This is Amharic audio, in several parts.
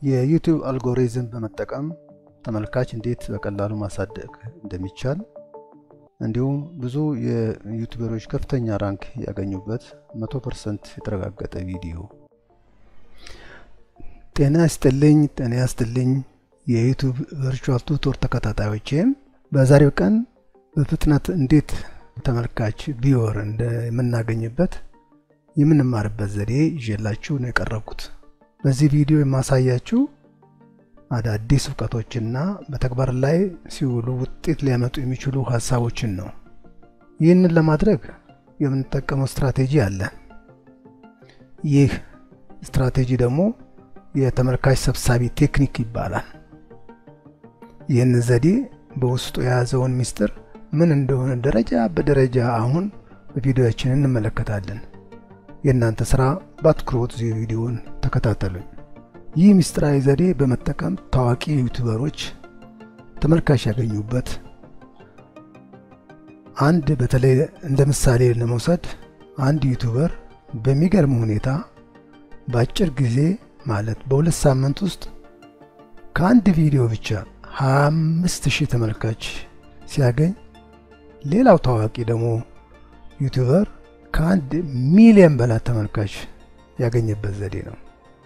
የዩቲዩብ አልጎሪዝም በመጠቀም ተመልካች እንዴት በቀላሉ ማሳደግ እንደሚቻል እንዲሁም ብዙ የዩቲዩበሮች ከፍተኛ ራንክ ያገኙበት 100% የተረጋገጠ ቪዲዮ። ጤና ይስጥልኝ፣ ጤና ይስጥልኝ የዩቲዩብ ቨርቹዋል ቱቶር ተከታታዮቼም በዛሬው ቀን በፍጥነት እንዴት ተመልካች ቪወር እንደምናገኝበት የምንማርበት ዘዴ ይዤላችሁ ነው የቀረብኩት። በዚህ ቪዲዮ የማሳያችሁ አዳዲስ እውቀቶችና በተግባር ላይ ሲውሉ ውጤት ሊያመጡ የሚችሉ ሀሳቦችን ነው። ይህንን ለማድረግ የምንጠቀመው ስትራቴጂ አለ። ይህ ስትራቴጂ ደግሞ የተመልካች ሰብሳቢ ቴክኒክ ይባላል። ይህን ዘዴ በውስጡ የያዘውን ምስጢር ምን እንደሆነ ደረጃ በደረጃ አሁን በቪዲዮችን እንመለከታለን። የእናንተ ስራ በአትኩሮት ቪዲዮውን ተከታተሉኝ። ይህ ምስጢራዊ ዘዴ በመጠቀም ታዋቂ ዩቲዩበሮች ተመልካች ያገኙበት አንድ በተለይ እንደ ምሳሌ ለመውሰድ አንድ ዩቲዩበር በሚገርም ሁኔታ በአጭር ጊዜ ማለት በሁለት ሳምንት ውስጥ ከአንድ ቪዲዮ ብቻ 25 ሺህ ተመልካች ሲያገኝ ሌላው ታዋቂ ደግሞ ዩቲዩበር ከአንድ ሚሊዮን በላይ ተመልካች ያገኘበት ዘዴ ነው።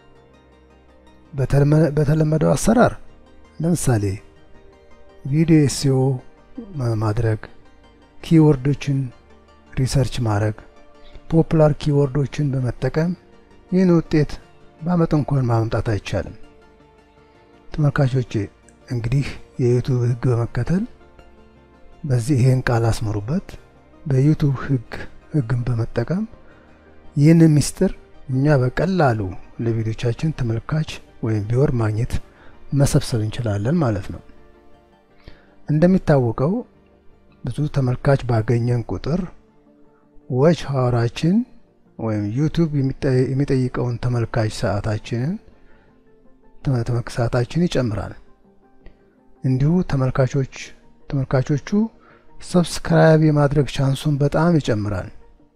በተለመደው አሰራር ለምሳሌ ቪዲዮ ኤስኢኦ ማድረግ፣ ኪወርዶችን ሪሰርች ማድረግ፣ ፖፑላር ኪወርዶችን በመጠቀም ይህን ውጤት በአመት እንኳን ማምጣት አይቻልም። ተመልካቾቼ እንግዲህ የዩቱብ ህግ በመከተል በዚህ ይህን ቃል አስምሩበት። በዩቱብ ህግ ህግን በመጠቀም ይህንን ምስጢር እኛ በቀላሉ ለቪዲዮቻችን ተመልካች ወይም ቪወር ማግኘት መሰብሰብ እንችላለን ማለት ነው። እንደሚታወቀው ብዙ ተመልካች ባገኘን ቁጥር ዎች ሀወራችን ወይም ዩቱብ የሚጠይቀውን ተመልካች ሰዓታችንን ሰዓታችን ይጨምራል። እንዲሁ ተመልካቾች ተመልካቾቹ ሰብስክራይብ የማድረግ ቻንሱን በጣም ይጨምራል።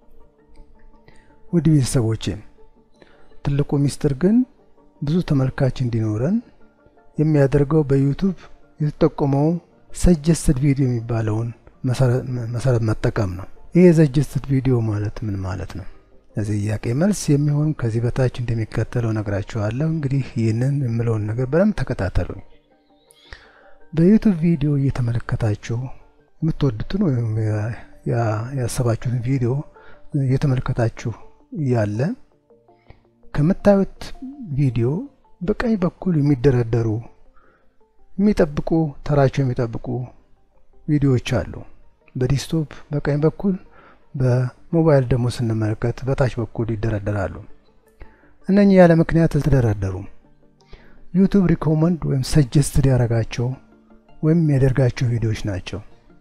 ውድ ቤተሰቦቼ ትልቁ ሚስጥር ግን ብዙ ተመልካች እንዲኖረን የሚያደርገው በዩቱብ የተጠቆመው ሰጀስትድ ቪዲዮ የሚባለውን መሰረት መጠቀም ነው። ይህ የሰጀስትድ ቪዲዮ ማለት ምን ማለት ነው? ለዚህ ጥያቄ መልስ የሚሆን ከዚህ በታች እንደሚከተለው ነግራችኋለሁ። እንግዲህ ይህንን የምለውን ነገር በደንብ ተከታተሉኝ። በዩቱብ ቪዲዮ እየተመለከታችሁ የምትወዱትን ወይም ያሰባችሁትን ቪዲዮ እየተመለከታችሁ እያለ ከምታዩት ቪዲዮ በቀኝ በኩል የሚደረደሩ የሚጠብቁ ተራቸው የሚጠብቁ ቪዲዮዎች አሉ። በዲስክቶፕ በቀኝ በኩል በሞባይል ደግሞ ስንመለከት በታች በኩል ይደረደራሉ። እነኚህ ያለ ምክንያት አልተደረደሩም። ዩቱብ ሪኮመንድ ወይም ሰጀስትድ ያደረጋቸው ወይም የሚያደርጋቸው ቪዲዮዎች ናቸው።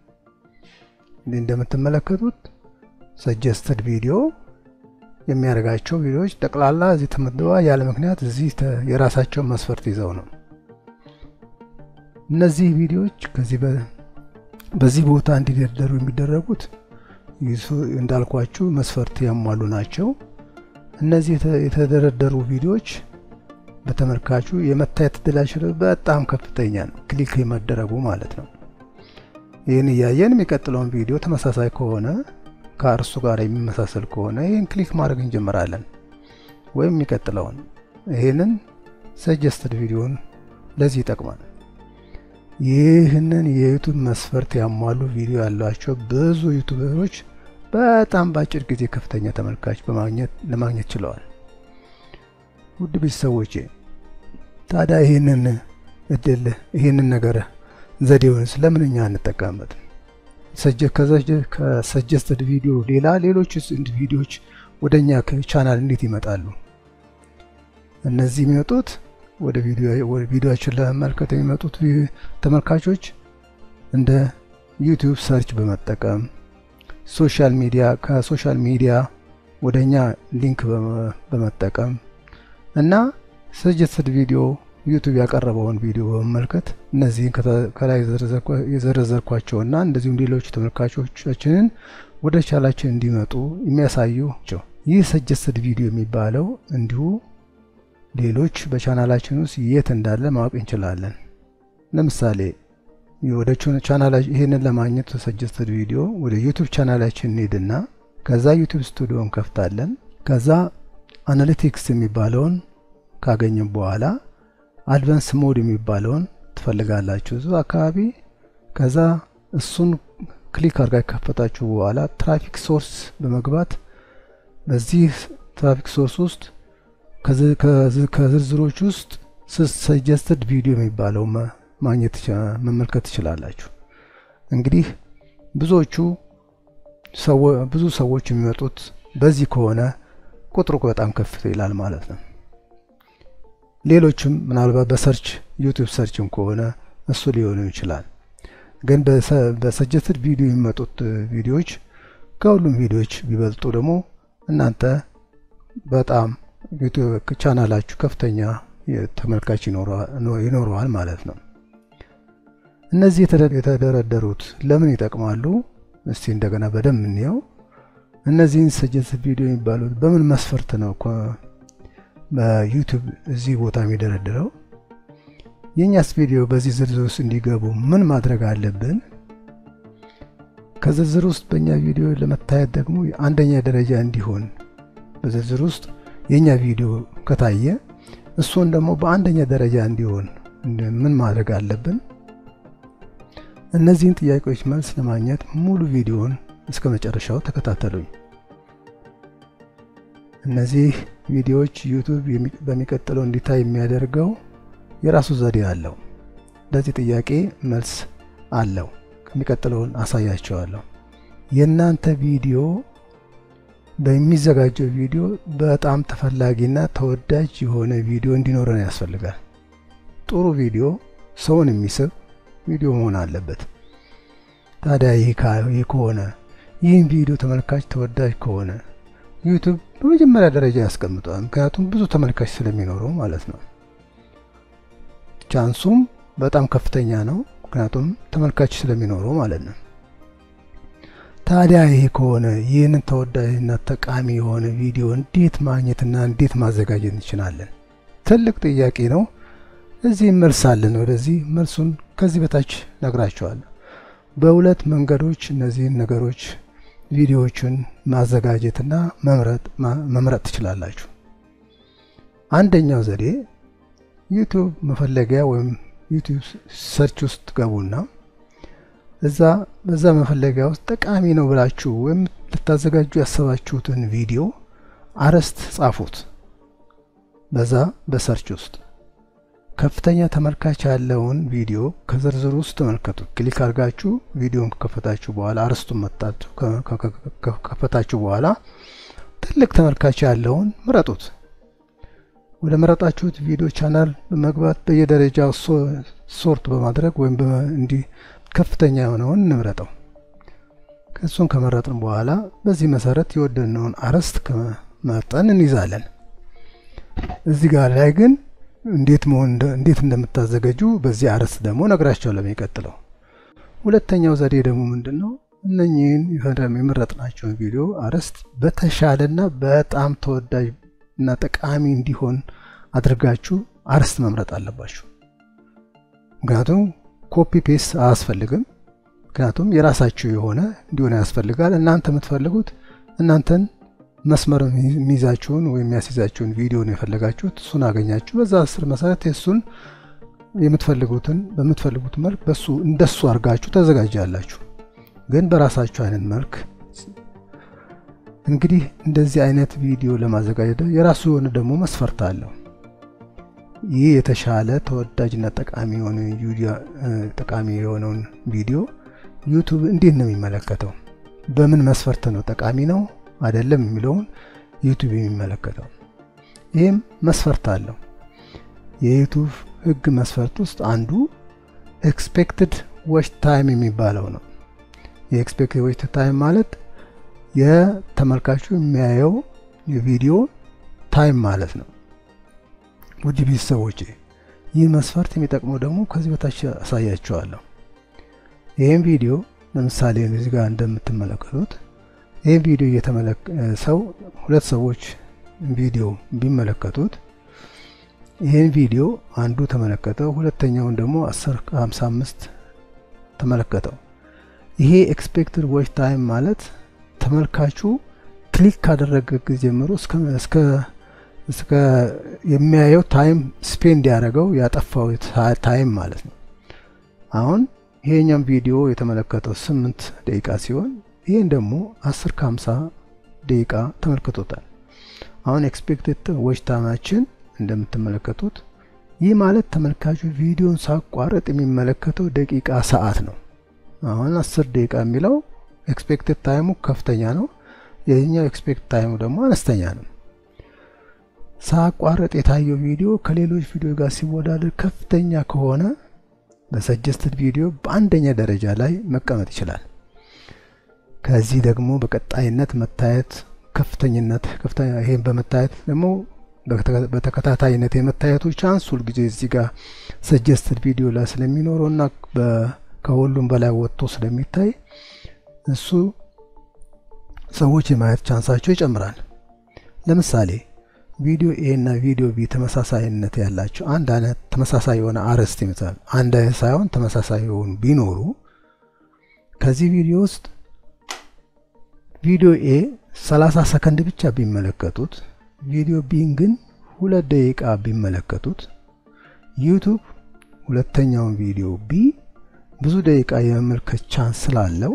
እንደምትመለከቱት ሰጀስትድ ቪዲዮ የሚያደርጋቸው ቪዲዮዎች ጠቅላላ እዚህ ተመድበዋ ያለ ምክንያት እዚህ የራሳቸውን መስፈርት ይዘው ነው። እነዚህ ቪዲዮዎች ከዚህ በዚህ ቦታ እንዲደረደሩ የሚደረጉት እንዳልኳችሁ መስፈርት ያሟሉ ናቸው። እነዚህ የተደረደሩ ቪዲዮዎች በተመልካቹ የመታየት እድላቸው በጣም ከፍተኛ ነው፣ ክሊክ የመደረጉ ማለት ነው። ይህን እያየን የሚቀጥለውን ቪዲዮ ተመሳሳይ ከሆነ ከእርሱ ጋር የሚመሳሰል ከሆነ ይህን ክሊክ ማድረግ እንጀምራለን። ወይም የሚቀጥለውን ይህንን ሰጀስትድ ቪዲዮን ለዚህ ይጠቅማል። ይህንን የዩቱብ መስፈርት ያሟሉ ቪዲዮ ያሏቸው ብዙ ዩቱበሮች በጣም በአጭር ጊዜ ከፍተኛ ተመልካች በማግኘት ለማግኘት ችለዋል። ውድ ቤተሰቦቼ ታዲያ ይህንን እድል ይህንን ነገር ዘዴውን ስለምን እኛ እንጠቀምበት? ከሰጀስትድ ቪዲዮ ሌላ ሌሎች ቪዲዮዎች ወደ እኛ ቻናል እንዴት ይመጣሉ? እነዚህ የሚመጡት ወደ ቪዲዮችን ለመመልከት የሚመጡት ተመልካቾች እንደ ዩቲዩብ ሰርች በመጠቀም ሶሻል ሚዲያ ከሶሻል ሚዲያ ወደ እኛ ሊንክ በመጠቀም እና ሰጀስትድ ቪዲዮ ዩቱብ ያቀረበውን ቪዲዮ በመመልከት እነዚህን ከላይ የዘረዘርኳቸውና እንደዚሁም ሌሎች ተመልካቾቻችንን ወደ ቻላችን እንዲመጡ የሚያሳዩ ናቸው። ይህ ሰጀስትድ ቪዲዮ የሚባለው እንዲሁ ሌሎች በቻናላችን ውስጥ የት እንዳለ ማወቅ እንችላለን። ለምሳሌ ወደ ቻናላችን ይህንን ለማግኘት ሰጀስትድ ቪዲዮ ወደ ዩቱብ ቻናላችን እንሄድና ከዛ ዩቱብ ስቱዲዮ እንከፍታለን። ከዛ አናሊቲክስ የሚባለውን ካገኘን በኋላ አድቫንስ ሞድ የሚባለውን ትፈልጋላችሁ እዙ አካባቢ። ከዛ እሱን ክሊክ አድርጋ ከፈታችሁ በኋላ ትራፊክ ሶርስ በመግባት በዚህ ትራፊክ ሶርስ ውስጥ ከዝርዝሮች ውስጥ ሰጀስትድ ቪዲዮ የሚባለው ማግኘት መመልከት ትችላላችሁ። እንግዲህ ብዙዎቹ ብዙ ሰዎች የሚመጡት በዚህ ከሆነ ቁጥሩ በጣም ከፍ ይላል ማለት ነው። ሌሎችም ምናልባት በሰርች ዩቲዩብ ሰርችም ከሆነ እሱ ሊሆኑ ይችላል። ግን በሰጀስትድ ቪዲዮ የሚመጡት ቪዲዮዎች ከሁሉም ቪዲዮዎች ቢበልጡ ደግሞ እናንተ በጣም ቻናላችሁ ከፍተኛ ተመልካች ይኖረዋል ማለት ነው። እነዚህ የተደረደሩት ለምን ይጠቅማሉ? እስቲ እንደገና በደንብ እንየው። እነዚህን ሰጀስትድ ቪዲዮ የሚባሉት በምን መስፈርት ነው በዩቲዩብ እዚህ ቦታ የሚደረድረው? የእኛስ ቪዲዮ በዚህ ዝርዝር ውስጥ እንዲገቡ ምን ማድረግ አለብን? ከዝርዝር ውስጥ በእኛ ቪዲዮ ለመታየት ደግሞ አንደኛ ደረጃ እንዲሆን በዝርዝር ውስጥ የእኛ ቪዲዮ ከታየ እሱን ደግሞ በአንደኛ ደረጃ እንዲሆን ምን ማድረግ አለብን? እነዚህን ጥያቄዎች መልስ ለማግኘት ሙሉ ቪዲዮውን እስከ መጨረሻው ተከታተሉኝ። እነዚህ ቪዲዮዎች ዩቱብ በሚቀጥለው እንዲታይ የሚያደርገው የራሱ ዘዴ አለው። ለዚህ ጥያቄ መልስ አለው። የሚቀጥለውን አሳያቸዋለሁ። የእናንተ ቪዲዮ በሚዘጋጀው ቪዲዮ በጣም ተፈላጊና ተወዳጅ የሆነ ቪዲዮ እንዲኖረን ያስፈልጋል። ጥሩ ቪዲዮ ሰውን የሚስብ ቪዲዮ መሆን አለበት። ታዲያ ይህ ከሆነ ይህን ቪዲዮ ተመልካች ተወዳጅ ከሆነ ዩቱብ በመጀመሪያ ደረጃ ያስቀምጠዋል። ምክንያቱም ብዙ ተመልካች ስለሚኖረው ማለት ነው። ቻንሱም በጣም ከፍተኛ ነው። ምክንያቱም ተመልካች ስለሚኖረው ማለት ነው። ታዲያ ይሄ ከሆነ ይህንን ተወዳጅና ጠቃሚ የሆነ ቪዲዮ እንዴት ማግኘትና እንዴት ማዘጋጀት እንችላለን? ትልቅ ጥያቄ ነው። እዚህ መልስ አለን። ወደዚህ መልሱን ከዚህ በታች ነግራቸዋለሁ። በሁለት መንገዶች እነዚህን ነገሮች ቪዲዮዎችን ማዘጋጀትና መምረጥ ትችላላችሁ። አንደኛው ዘዴ ዩቲዩብ መፈለጊያ ወይም ዩቲዩብ ሰርች ውስጥ ገቡና እዛ በዛ መፈለጊያ ውስጥ ጠቃሚ ነው ብላችሁ ወይም ልታዘጋጁ ያሰባችሁትን ቪዲዮ አርዕስት ጻፉት። በዛ በሰርች ውስጥ ከፍተኛ ተመልካች ያለውን ቪዲዮ ከዝርዝር ውስጥ ተመልከቱት። ክሊክ አድርጋችሁ ቪዲዮን ከከፈታችሁ በኋላ አርዕስቱን መጣችሁ ከከፈታችሁ በኋላ ትልቅ ተመልካች ያለውን ምረጡት። ወደ መረጣችሁት ቪዲዮ ቻናል በመግባት በየደረጃው ሶርት በማድረግ ወይም እንዲህ ከፍተኛ የሆነውን እንምረጠው። ከእሱን ከመረጥን በኋላ በዚህ መሰረት የወደድነውን አርዕስት መርጠን እንይዛለን። እዚህ ጋር ላይ ግን እንዴት መሆን እንዴት እንደምታዘጋጁ በዚህ አርዕስት ደግሞ ነግራቸዋለሁ የሚቀጥለው። ሁለተኛው ዘዴ ደግሞ ምንድን ነው? እነኚህን የመረጥናቸውን ቪዲዮ አርዕስት በተሻለና በጣም ተወዳጅ እና ጠቃሚ እንዲሆን አድርጋችሁ አርዕስት መምረጥ አለባችሁ። ምክንያቱም ኮፒ ፔስት አያስፈልግም። ምክንያቱም የራሳችሁ የሆነ እንዲሆን ያስፈልጋል። እናንተ የምትፈልጉት እናንተን መስመር የሚይዛችሁን ወይም የሚያስይዛችሁን ቪዲዮ ነው የፈለጋችሁት። እሱን አገኛችሁ። በዛ ስር መሰረት የእሱን የምትፈልጉትን በምትፈልጉት መልክ በሱ እንደሱ አድርጋችሁ ተዘጋጃላችሁ። ግን በራሳችሁ አይነት መልክ እንግዲህ እንደዚህ አይነት ቪዲዮ ለማዘጋጀት የራሱ የሆነ ደግሞ መስፈርት አለው። ይህ የተሻለ ተወዳጅና ጠቃሚ የሆነ ጠቃሚ የሆነውን ቪዲዮ ዩቱብ እንዴት ነው የሚመለከተው? በምን መስፈርት ነው ጠቃሚ ነው አይደለም የሚለውን ዩቱብ የሚመለከተው? ይህም መስፈርት አለው። የዩቱብ ሕግ መስፈርት ውስጥ አንዱ ኤክስፔክትድ ዎች ታይም የሚባለው ነው። የኤክስፔክትድ ዎች ታይም ማለት የተመልካቹ የሚያየው የቪዲዮ ታይም ማለት ነው። ውድ ቤተሰቦች ይህ መስፈርት የሚጠቅመው ደግሞ ከዚህ በታች አሳያቸዋለሁ። ይህም ቪዲዮ ለምሳሌ እዚህ ጋር እንደምትመለከቱት ይህም ቪዲዮ ሰው ሁለት ሰዎች ቪዲዮ ቢመለከቱት ይህን ቪዲዮ አንዱ ተመለከተው፣ ሁለተኛውን ደግሞ 10 55 ተመለከተው። ይሄ ኤክስፔክትድ ዎች ታይም ማለት ተመልካቹ ክሊክ ካደረገ ጊዜ ጀምሮ እስከ እስከ የሚያየው ታይም ስፔንድ ያደረገው ያጠፋው ታይም ማለት ነው። አሁን ይሄኛም ቪዲዮ የተመለከተው ስምንት ደቂቃ ሲሆን ይህን ደግሞ 10 ከ50 ደቂቃ ተመልክቶታል። አሁን ኤክስፔክትድ ዎች ታይማችን እንደምትመለከቱት ይህ ማለት ተመልካቹ ቪዲዮን ሳቋረጥ የሚመለከተው ደቂቃ ሰዓት ነው። አሁን 10 ደቂቃ የሚለው ኤክስፔክትድ ታይሙ ከፍተኛ ነው። የኛው ኤክስፔክት ታይሙ ደግሞ አነስተኛ ነው። ሳቋረጥ የታየው ቪዲዮ ከሌሎች ቪዲዮ ጋር ሲወዳደር ከፍተኛ ከሆነ በሰጀስትድ ቪዲዮ በአንደኛ ደረጃ ላይ መቀመጥ ይችላል። ከዚህ ደግሞ በቀጣይነት መታየት ከፍተኝነት ከፍተኛ ይሄን በመታየት ደግሞ በተከታታይነት የመታየቱ ቻንስ ሁልጊዜ እዚህ ጋር ሰጀስትድ ቪዲዮ ላይ ስለሚኖረው እና ከሁሉም በላይ ወጥቶ ስለሚታይ እሱ ሰዎች የማየት ቻንሳቸው ይጨምራል። ለምሳሌ ቪዲዮ ኤ እና ቪዲዮ ቢ ተመሳሳይነት ያላቸው አንድ አይነት ተመሳሳይ የሆነ አርዕስት ይመጣል። አንድ አይነት ሳይሆን ተመሳሳይ የሆኑ ቢኖሩ ከዚህ ቪዲዮ ውስጥ ቪዲዮ ኤ 30 ሰከንድ ብቻ ቢመለከቱት ቪዲዮ ቢን ግን ሁለት ደቂቃ ቢመለከቱት ዩቱብ ሁለተኛውን ቪዲዮ ቢ ብዙ ደቂቃ የመመልከት ቻንስ ስላለው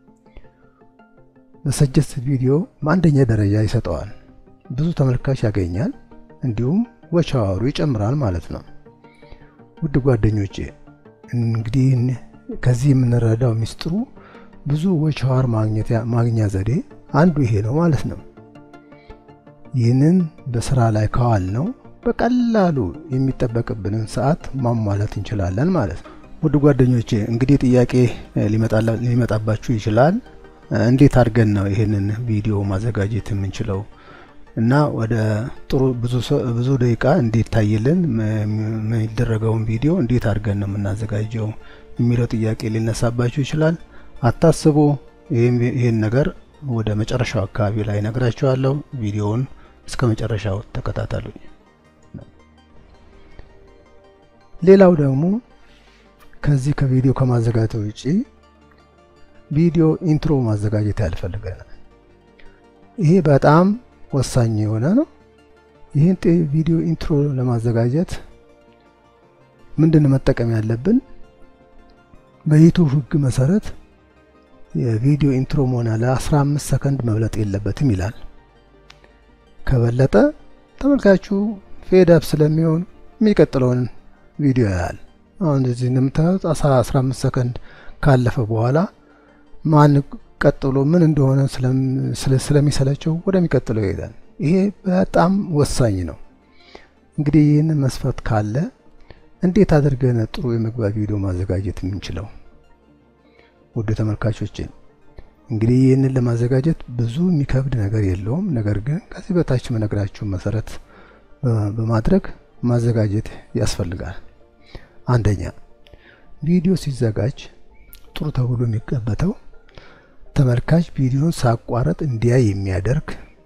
በሰጀስትድ ቪዲዮ በአንደኛ ደረጃ ይሰጠዋል። ብዙ ተመልካች ያገኛል፣ እንዲሁም ወች አወሩ ይጨምራል ማለት ነው። ውድ ጓደኞቼ እንግዲህ ከዚህ የምንረዳው ሚስጥሩ ብዙ ወች አወር ማግኛ ዘዴ አንዱ ይሄ ነው ማለት ነው። ይህንን በስራ ላይ ከዋል ነው በቀላሉ የሚጠበቅብንን ሰዓት ማሟላት እንችላለን ማለት ነው። ውድ ጓደኞቼ እንግዲህ ጥያቄ ሊመጣባችሁ ይችላል። እንዴት አድርገን ነው ይሄንን ቪዲዮ ማዘጋጀት የምንችለው እና ወደ ጥሩ ብዙ ደቂቃ እንዴት ታይልን የሚደረገውን ቪዲዮ እንዴት አድርገን ነው የምናዘጋጀው የሚለው ጥያቄ ሊነሳባችሁ ይችላል። አታስቡ። ይህን ነገር ወደ መጨረሻው አካባቢ ላይ ነግራችኋለሁ። ቪዲዮውን እስከ መጨረሻው ተከታተሉኝ። ሌላው ደግሞ ከዚህ ከቪዲዮ ከማዘጋጀት ውጪ ቪዲዮ ኢንትሮ ማዘጋጀት ያልፈልገናል። ይሄ በጣም ወሳኝ የሆነ ነው። ይህን ቪዲዮ ኢንትሮ ለማዘጋጀት ምንድን መጠቀም ያለብን? በዩቱብ ሕግ መሰረት የቪዲዮ ኢንትሮ መሆን ያለ 15 ሰከንድ መብለጥ የለበትም ይላል። ከበለጠ ተመልካቹ ፌድ አፕ ስለሚሆን የሚቀጥለውን ቪዲዮ ያያል። አሁን እዚህ እንደምታዩት 15 ሰከንድ ካለፈ በኋላ ማን ቀጥሎ ምን እንደሆነ ስለሚሰለቸው ወደሚቀጥለው ይሄዳል። ይሄ በጣም ወሳኝ ነው። እንግዲህ ይህንን መስፈርት ካለ እንዴት አድርገን ጥሩ የመግቢያ ቪዲዮ ማዘጋጀት የምንችለው? ውድ ተመልካቾች እንግዲህ ይህንን ለማዘጋጀት ብዙ የሚከብድ ነገር የለውም። ነገር ግን ከዚህ በታች መነግራችሁ መሰረት በማድረግ ማዘጋጀት ያስፈልጋል። አንደኛ ቪዲዮ ሲዘጋጅ ጥሩ ተብሎ የሚቀበተው ተመልካች ቪዲዮን ሳቋረጥ እንዲያይ የሚያደርግ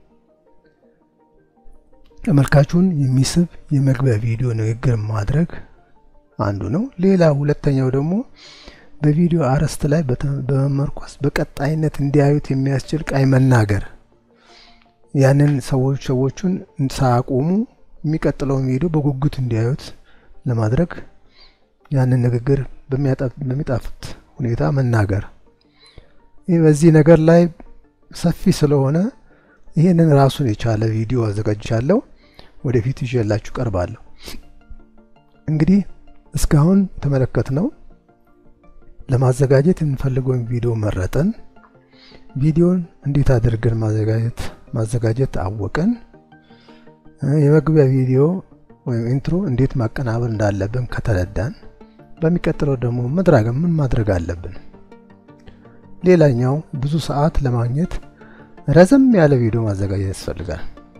ተመልካቹን የሚስብ የመግቢያ ቪዲዮ ንግግር ማድረግ አንዱ ነው። ሌላ ሁለተኛው ደግሞ በቪዲዮ አርዕስት ላይ በመመርኮስ በቀጣይነት እንዲያዩት የሚያስችል ቃይ መናገር ያንን ሰዎች ሰዎቹን ሳያቆሙ የሚቀጥለውን ቪዲዮ በጉጉት እንዲያዩት ለማድረግ ያንን ንግግር በሚጣፍጥ ሁኔታ መናገር። ይህ በዚህ ነገር ላይ ሰፊ ስለሆነ ይህንን ራሱን የቻለ ቪዲዮ አዘጋጅቻለሁ። ወደፊት ይዤላችሁ ቀርባለሁ። እንግዲህ እስካሁን የተመለከትነው ለማዘጋጀት የምንፈልገውን ቪዲዮ መረጠን፣ ቪዲዮን እንዴት አድርገን ማዘጋጀት ማዘጋጀት አወቅን፣ የመግቢያ ቪዲዮ ወይም ኢንትሮ እንዴት ማቀናበር እንዳለብን ከተረዳን፣ በሚቀጥለው ደግሞ መድረግ ምን ማድረግ አለብን? ሌላኛው ብዙ ሰዓት ለማግኘት ረዘም ያለ ቪዲዮ ማዘጋጀት ያስፈልጋል።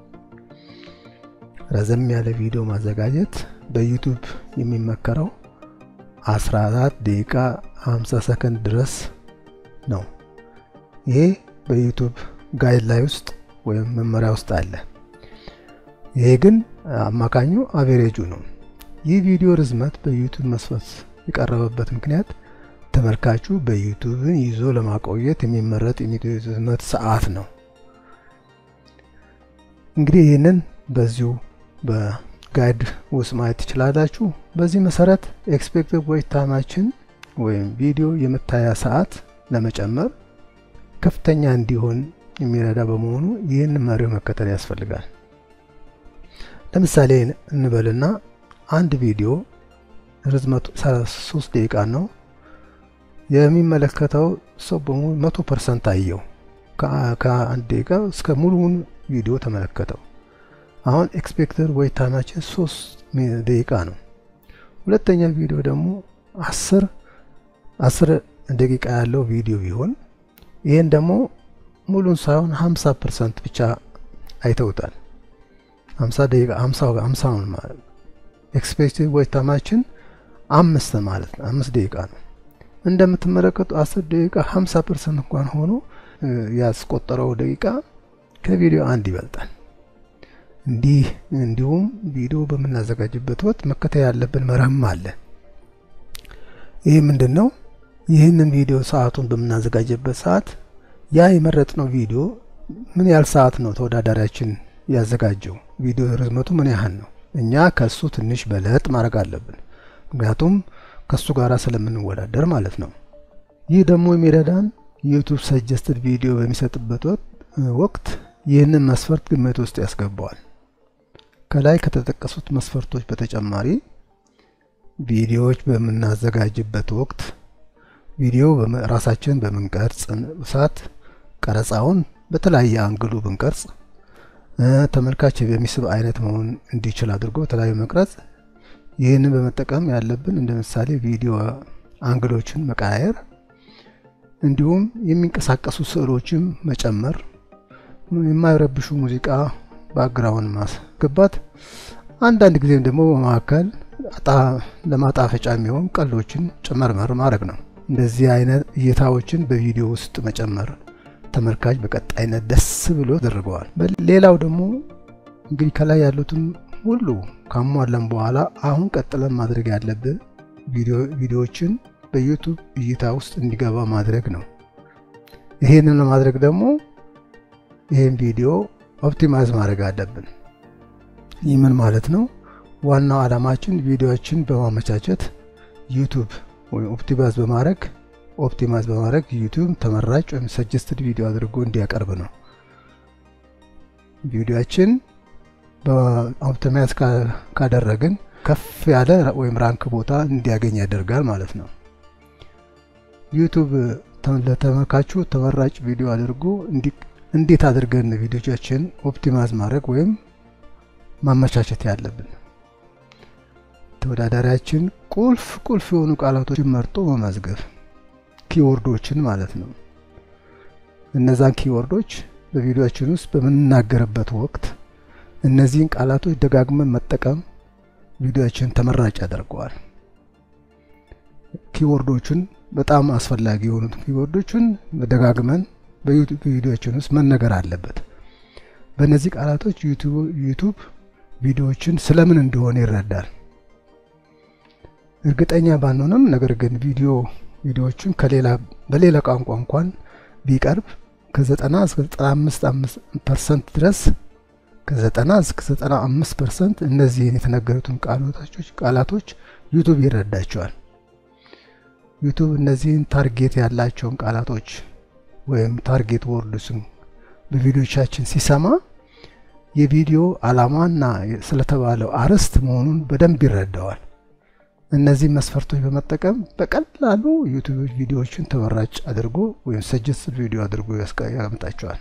ረዘም ያለ ቪዲዮ ማዘጋጀት በዩቱብ የሚመከረው 14 ደቂቃ 50 ሰከንድ ድረስ ነው። ይሄ በዩቱብ ጋይድ ላይ ውስጥ ወይም መመሪያ ውስጥ አለ። ይሄ ግን አማካኙ አቬሬጁ ነው። ይህ ቪዲዮ ርዝመት በዩቱብ መስፈርት የቀረበበት ምክንያት ተመልካቹ በዩቱብን ይዞ ለማቆየት የሚመረጥ የቪዲዮ ርዝመት ሰዓት ነው። እንግዲህ ይህንን በዚሁ በጋይድ ውስጥ ማየት ትችላላችሁ። በዚህ መሰረት ኤክስፔክትድ ዌይት ታይማችን ወይም ቪዲዮ የመታያ ሰዓት ለመጨመር ከፍተኛ እንዲሆን የሚረዳ በመሆኑ ይህን መርህ መከተል ያስፈልጋል። ለምሳሌ እንበልና አንድ ቪዲዮ ርዝመቱ 33 ደቂቃ ነው። የሚመለከተው ሰው በሙሉ መቶ ፐርሰንት አየው። ከአንድ ደቂቃ እስከ ሙሉውን ቪዲዮ ተመለከተው። አሁን ኤክስፔክተድ ዌይት ታይማችን 3 ደቂቃ ነው። ሁለተኛ ቪዲዮ ደግሞ 10 10 ደቂቃ ያለው ቪዲዮ ቢሆን ይህን ደግሞ ሙሉን ሳይሆን 50 ፐርሰንት ብቻ አይተውታል። 50 ደቂቃ 50 50 ማለት ኤክስፔክትድ ዌይት ታይማችን አምስት ማለት ነው። አምስት ደቂቃ ነው። እንደምትመለከቱ 10 ደቂቃ 50 ፐርሰንት እንኳን ሆኖ ያስቆጠረው ደቂቃ ከቪዲዮ አንድ ይበልጣል። እንዲህ እንዲሁም ቪዲዮ በምናዘጋጅበት ወቅት መከተል ያለብን መርህም አለ። ይህ ምንድን ነው? ይህንን ቪዲዮ ሰዓቱን በምናዘጋጅበት ሰዓት ያ የመረጥነው ቪዲዮ ምን ያህል ሰዓት ነው ተወዳዳሪያችን ያዘጋጀው? ቪዲዮ ርዝመቱ ምን ያህል ነው? እኛ ከሱ ትንሽ በለጥ ማድረግ አለብን። ምክንያቱም ከሱ ጋር ስለምንወዳደር ማለት ነው። ይህ ደግሞ የሚረዳን ዩቱብ ሰጀስትድ ቪዲዮ በሚሰጥበት ወቅት ይህንን መስፈርት ግምት ውስጥ ያስገባዋል። ከላይ ከተጠቀሱት መስፈርቶች በተጨማሪ ቪዲዮዎች በምናዘጋጅበት ወቅት ቪዲዮ ራሳችን በምንቀርጽ ሰዓት ቀረጻውን በተለያየ አንግሉ ብንቀርጽ ተመልካች በሚስብ አይነት መሆን እንዲችል አድርጎ በተለያዩ መቅረጽ ይህንን በመጠቀም ያለብን እንደ ምሳሌ ቪዲዮ አንግሎችን መቀያየር፣ እንዲሁም የሚንቀሳቀሱ ስዕሎችን መጨመር፣ የማይረብሹ ሙዚቃ ባክግራውንድ ማስገባት፣ አንዳንድ ጊዜም ደግሞ በመካከል ለማጣፈጫ የሚሆን ቀልዶችን ጨመርመር ማድረግ ነው። እንደዚህ አይነት እይታዎችን በቪዲዮ ውስጥ መጨመር ተመልካች በቀጣይነት ደስ ብሎ ያደርገዋል። ሌላው ደግሞ እንግዲህ ከላይ ያሉትን ሁሉ ካሟለን በኋላ አሁን ቀጥለን ማድረግ ያለብን ቪዲዮዎችን በዩቱብ እይታ ውስጥ እንዲገባ ማድረግ ነው። ይሄንን ለማድረግ ደግሞ ይህን ቪዲዮ ኦፕቲማይዝ ማድረግ አለብን። ይህ ምን ማለት ነው? ዋናው ዓላማችን ቪዲዮዎችን በማመቻቸት ዩቱብ ወይም ኦፕቲማይዝ በማድረግ ኦፕቲማይዝ በማድረግ ዩቲዩብ ተመራጭ ወይም ሰጀስትድ ቪዲዮ አድርጎ እንዲያቀርብ ነው። ቪዲዮችን በኦፕቲማይዝ ካደረግን ከፍ ያለ ወይም ራንክ ቦታ እንዲያገኝ ያደርጋል ማለት ነው። ዩቱብ ለተመልካቹ ተመራጭ ቪዲዮ አድርጎ እንዴት አድርገን ቪዲዮቻችን ኦፕቲማይዝ ማድረግ ወይም ማመቻቸት ያለብን ተወዳዳሪያችን ቁልፍ ቁልፍ የሆኑ ቃላቶችን መርጦ መመዝገብ ኪወርዶችን ማለት ነው። እነዛን ኪወርዶች በቪዲዮችን ውስጥ በምንናገርበት ወቅት እነዚህን ቃላቶች ደጋግመን መጠቀም ቪዲዮችን ተመራጭ ያደርገዋል። ኪወርዶችን በጣም አስፈላጊ የሆኑት ኪወርዶችን ደጋግመን በዩቱብ ቪዲዮችን ውስጥ መነገር አለበት። በእነዚህ ቃላቶች ዩቱብ ቪዲዮዎችን ስለምን እንደሆነ ይረዳል። እርግጠኛ ባንሆንም ነገር ግን ቪዲዮ ቪዲዮዎችን ከሌላ በሌላ ቋንቋ እንኳን ቢቀርብ ከ90 እስከ 95 ፐርሰንት ድረስ ከ90 እስከ 95 ፐርሰንት እነዚህን የተነገሩትን ቃላቶች ቃላቶች ዩቱብ ይረዳቸዋል። ዩቱብ እነዚህን ታርጌት ያላቸውን ቃላቶች ወይም ታርጌት ወርድስን በቪዲዮቻችን ሲሰማ የቪዲዮ ዓላማና ስለተባለው አርዕስት መሆኑን በደንብ ይረዳዋል። እነዚህ መስፈርቶች በመጠቀም በቀላሉ ዩቱብ ቪዲዮዎችን ተመራጭ አድርጎ ወይም ሰጀስት ቪዲዮ አድርጎ ያመጣቸዋል።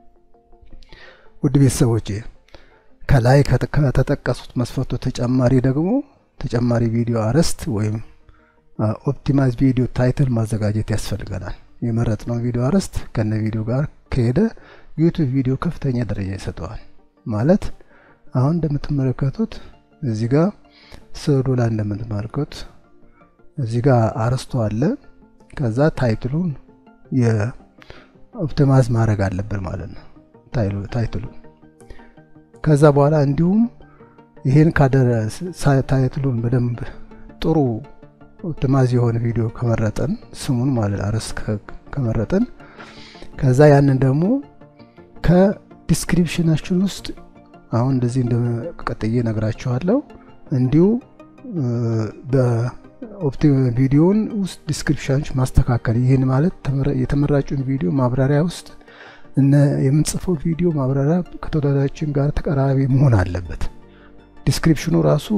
ውድ ቤተሰቦቼ ከላይ ከተጠቀሱት መስፈርቶች ተጨማሪ ደግሞ ተጨማሪ ቪዲዮ አርዕስት ወይም ኦፕቲማይዝ ቪዲዮ ታይትል ማዘጋጀት ያስፈልገናል። የመረጥነው ቪዲዮ አርዕስት ከነ ቪዲዮ ጋር ከሄደ ዩቱብ ቪዲዮ ከፍተኛ ደረጃ ይሰጠዋል። ማለት አሁን እንደምትመለከቱት እዚህ ጋር ስዕሉ ላይ እንደምትመለከቱት እዚህ ጋር አርዕስቱ አለ። ከዛ ታይትሉን የኦፕቲማይዝ ማድረግ አለብን ማለት ነው። ታይትሉን ከዛ በኋላ እንዲሁም ይሄን ካደረ ታይትሉን በደንብ ጥሩ ድማዝ የሆነ ቪዲዮ ከመረጠን ስሙን ማለት አርዕስት ከመረጠን ከዛ ያንን ደግሞ ከዲስክሪፕሽናችን ውስጥ አሁን እንደዚህ እንደቀጥዬ ነግራችኋለሁ። እንዲሁ በኦፕቲ ቪዲዮውን ውስጥ ዲስክሪፕሽኖች ማስተካከል። ይህን ማለት የተመራጩን ቪዲዮ ማብራሪያ ውስጥ እነ የምንጽፈው ቪዲዮ ማብራሪያ ከተወዳዳሪያችን ጋር ተቀራራቢ መሆን አለበት። ዲስክሪፕሽኑ ራሱ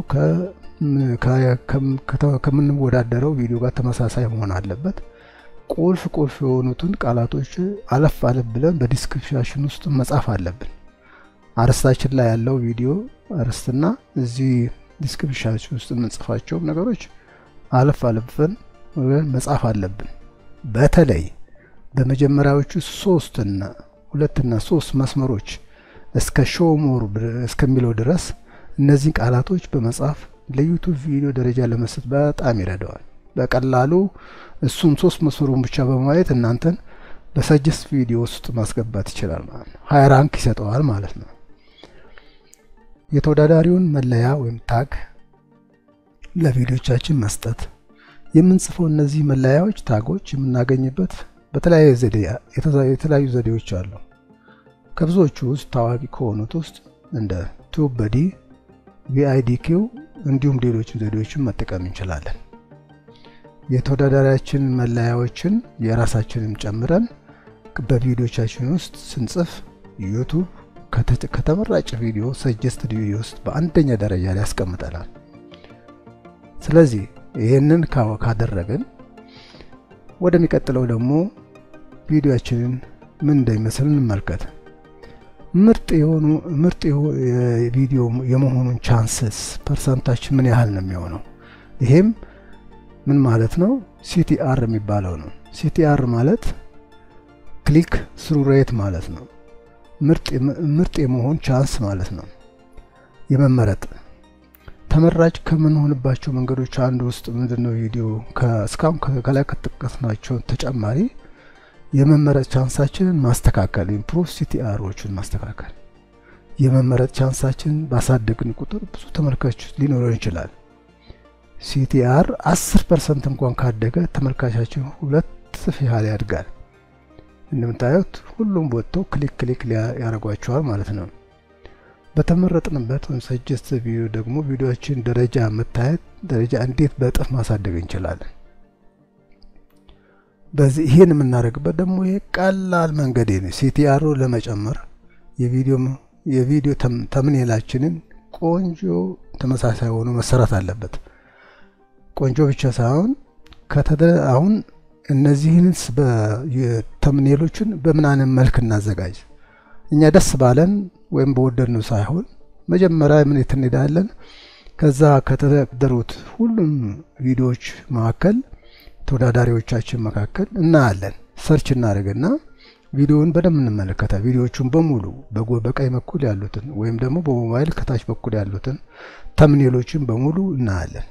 ከምንወዳደረው ቪዲዮ ጋር ተመሳሳይ መሆን አለበት። ቁልፍ ቁልፍ የሆኑትን ቃላቶች አለፍ አለፍ ብለን በዲስክሪፕሽን ውስጥ መጻፍ አለብን። አርስታችን ላይ ያለው ቪዲዮ አርስትና እዚህ ዲስክሪፕሽናችን ውስጥ የምንጽፋቸውም ነገሮች አለፍ አለፍን መጻፍ አለብን። በተለይ በመጀመሪያዎቹ ሶስትና ሁለትና ሶስት መስመሮች እስከ ሾው ሞር እስከሚለው ድረስ እነዚህን ቃላቶች በመጻፍ ለዩቱብ ቪዲዮ ደረጃ ለመስጠት በጣም ይረዳዋል። በቀላሉ እሱን ሶስት መስመሩን ብቻ በማየት እናንተን በሰጀስት ቪዲዮ ውስጥ ማስገባት ይችላል ማለት ነው። ሀይ ራንክ ይሰጠዋል ማለት ነው። የተወዳዳሪውን መለያ ወይም ታግ ለቪዲዮቻችን መስጠት የምንጽፈው እነዚህ መለያዎች ታጎች የምናገኝበት በተለያየ ዘዴ የተለያዩ ዘዴዎች አሉ። ከብዙዎቹ ውስጥ ታዋቂ ከሆኑት ውስጥ እንደ ቱብ በዲ፣ ቪአይዲኪው እንዲሁም ሌሎች ዘዴዎችን መጠቀም እንችላለን። የተወዳዳሪያችን መለያዎችን የራሳችንን ጨምረን በቪዲዮቻችን ውስጥ ስንጽፍ ዩቱብ ከተመራጭ ቪዲዮ ሰጀስትድ ቪዲዮ ውስጥ በአንደኛ ደረጃ ላይ ያስቀምጠናል። ስለዚህ ይህንን ካደረግን ወደሚቀጥለው ደግሞ ቪዲዮችንን ምን እንደሚመስል እንመልከት። ምርጥ የሆኑ ምርጥ ቪዲዮ የመሆኑን ቻንስስ ፐርሰንታችን ምን ያህል ነው የሚሆነው? ይሄም ምን ማለት ነው? ሲቲአር የሚባለው ነው። ሲቲአር ማለት ክሊክ ስሩ ሬት ማለት ነው። ምርጥ የመሆን ቻንስ ማለት ነው። የመመረጥ ተመራጭ ከምንሆንባቸው መንገዶች አንዱ ውስጥ ምንድነው? ቪዲዮ እስካሁን ከላይ ከጠቀስናቸው ተጨማሪ የመመረጥ ቻንሳችንን ማስተካከል ኢምፕሩቭ ሲቲአሮችን ማስተካከል። የመመረጥ ቻንሳችንን ባሳደግን ቁጥር ብዙ ተመልካች ሊኖረው ይችላል። ሲቲአር 10 ፐርሰንት እንኳን ካደገ ተመልካቻችን ሁለት እጥፍ ያህል ያድጋል። እንደምታዩት ሁሉም ወጥተው ክሊክ ክሊክ ያደርጓቸዋል ማለት ነው። በተመረጥንበት ወይም ሰጀስት ቪዲዮ ደግሞ ቪዲዮችን ደረጃ መታየት ደረጃ እንዴት በእጥፍ ማሳደግ እንችላለን? በዚህ ይህን የምናደርግበት ደግሞ ይሄ ቀላል መንገድ ነው። ሲቲአሮ ለመጨመር የቪዲዮ የቪዲዮ ተምኔላችንን ቆንጆ ተመሳሳይ ሆኖ መሰራት አለበት። ቆንጆ ብቻ ሳይሆን አሁን እነዚህን ተምኔሎችን በምን አይነት መልክ እናዘጋጅ? እኛ ደስ ባለን ወይም በወደድነው ሳይሆን መጀመሪያ ምን የት እንሄዳለን? ከዛ ከተደሩት ሁሉም ቪዲዮዎች መካከል ተወዳዳሪዎቻችን መካከል እናያለን። ሰርች እናደርግና ቪዲዮውን በደንብ እንመለከታ ቪዲዮዎቹን በሙሉ በቀኝ በኩል ያሉትን ወይም ደግሞ በሞባይል ከታች በኩል ያሉትን ተምኔሎችን በሙሉ እናያለን።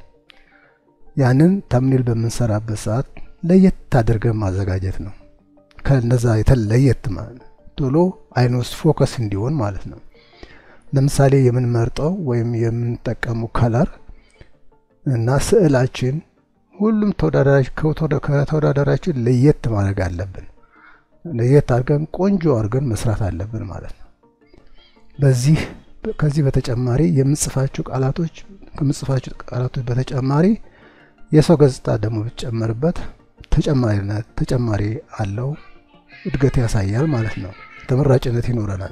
ያንን ተምኔል በምንሰራበት ሰዓት ለየት አድርገን ማዘጋጀት ነው። ከነዛ የተለየት ማለት ቶሎ አይን ውስጥ ፎከስ እንዲሆን ማለት ነው። ለምሳሌ የምንመርጠው ወይም የምንጠቀመው ከለር እና ስዕላችን ሁሉም ከተወዳዳሪያችን ለየት ማድረግ አለብን። ለየት አድርገን ቆንጆ አድርገን መስራት አለብን ማለት ነው። በዚህ ከዚህ በተጨማሪ የምንጽፋቸው ቃላቶች ከምንጽፋቸው ቃላቶች በተጨማሪ የሰው ገጽታ ደግሞ ብትጨመርበት ተጨማሪነት ተጨማሪ አለው እድገት ያሳያል ማለት ነው። ተመራጭነት ይኖረናል።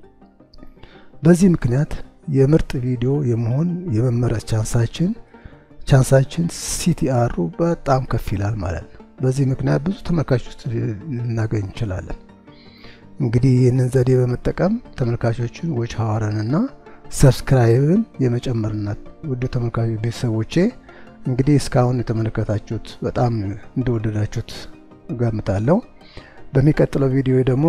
በዚህ ምክንያት የምርጥ ቪዲዮ የመሆን የመመረጥ ቻንሳችን ቻንሳችን ሲቲአሩ በጣም ከፍ ይላል ማለት ነው። በዚህ ምክንያት ብዙ ተመልካቾች ልናገኝ እንችላለን። እንግዲህ ይህንን ዘዴ በመጠቀም ተመልካቾችን ዎች ሀዋረንና ሰብስክራይብን የመጨመርነት ውድ ተመልካቾች ቤተሰቦቼ እንግዲህ እስካሁን የተመለከታችሁት በጣም እንደወደዳችሁት ገምታለሁ። በሚቀጥለው ቪዲዮ ደግሞ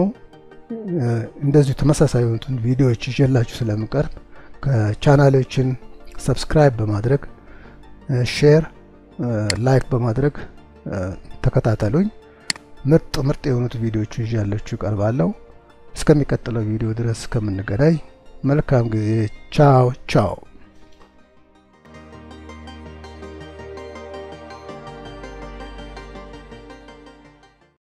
እንደዚሁ ተመሳሳይ የሆኑትን ቪዲዮዎች ይዤላችሁ ስለምቀርብ ከቻናሎችን ሰብስክራይብ በማድረግ ሼር፣ ላይክ በማድረግ ተከታተሉኝ። ምርጥ ምርጥ የሆኑት ቪዲዮዎች ይዤላችሁ እቀርባለሁ። እስከሚቀጥለው ቪዲዮ ድረስ እስከምንገናኝ መልካም ጊዜ። ቻው ቻው።